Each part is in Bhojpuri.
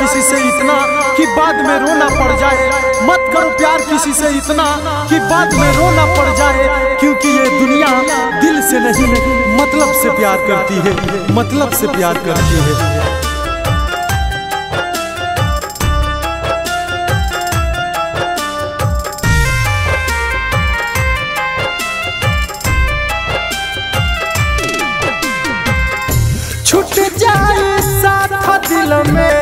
किसी से इतना कि बाद में रोना पड़ जाए मत करो प्यार किसी से इतना कि बाद में रोना पड़ जाए क्योंकि ये दुनिया दिल से नहीं मतलब से प्यार करती है मतलब से प्यार करती है छूट जाए साथ दिल में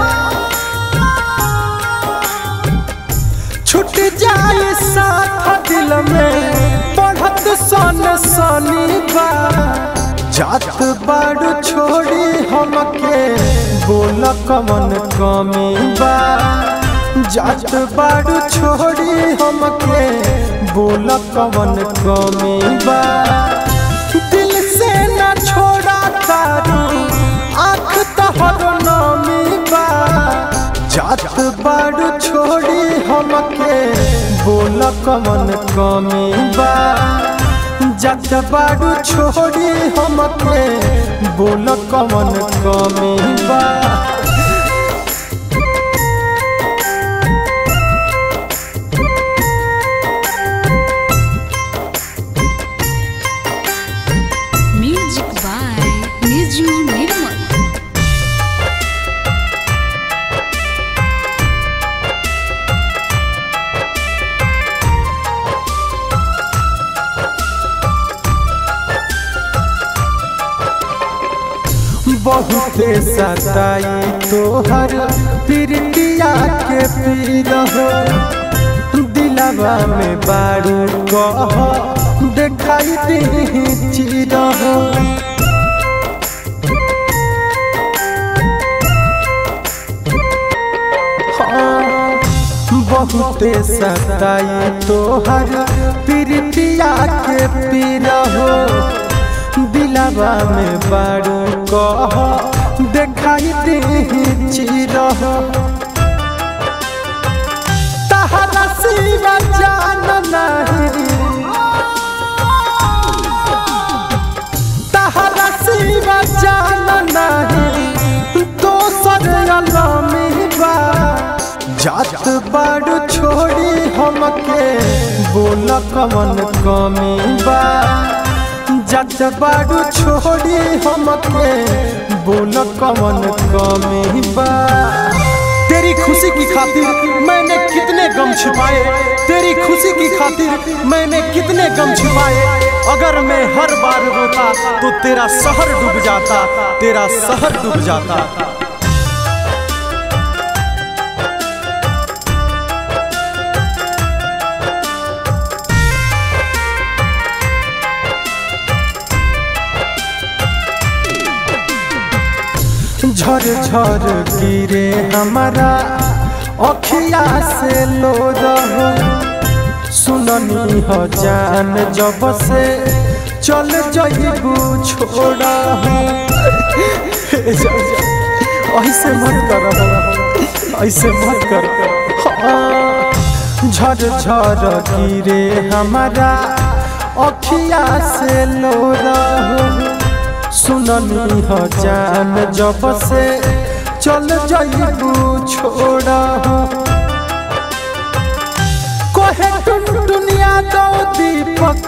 छूट जाए साथ दिल में बढ़त सन सनी बा जात बाड़ू छोड़ी हमके बोल कमन कमी बा जात बाड़ू छोड़ी हमके बोल कमन कमी बा दिल से न छोड़ा तारू आँख तहर नामी बा जात बाड़ू छोड़ी हमके बोल कमन कमी बा जात बाड़ू छोड़ी हमके बोल कमन कमी बा Music by Niju Nirmal. बहुते सताई तोहर प्रीतिया के पीर हो दिलवा में बारू कह देखाई दी चीर हो हाँ, बहुते सताई तोहर प्रीतिया के पीर हो दिलवा में बारू कह देखाई दे चीर तहरा सिवा जान नहीं तहरा सिवा जान नहीं दोसर अलमी बा जात बाड़ू छोड़ी हमके बोल कमन कमी बा जात बाड़ू छोड़ी हमके बोल कमन कमी बा तेरी खुशी की खातिर मैंने कितने गम छिपाए तेरी खुशी की खातिर मैंने कितने गम छिपाए अगर मैं हर बार रोता तो तेरा शहर डूब जाता तेरा शहर डूब जाता झर झर गिरे हमारा अखिया से लो रहो सुननी हो जान जब से चल जइबू छोड़ा ऐसे मत कर ऐसे मत कर हाँ, झर झर गिरे हमारा अखिया से लो रहो सुननी हो जान जब से चल जइबू छोड़ा कहे टुन दुनिया दो दीपक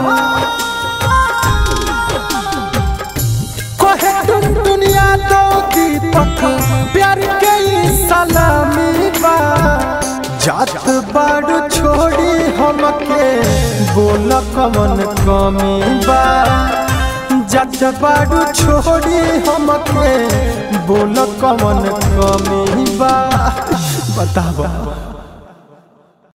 कहे टुन दुनिया दो दीपक प्यार के ई सलामी बा जात बाड़ू छोड़ी हमके बोल कमन कमी बा जात बाड़ू छोड़ी हमके बोल कमन कमी बा बतावा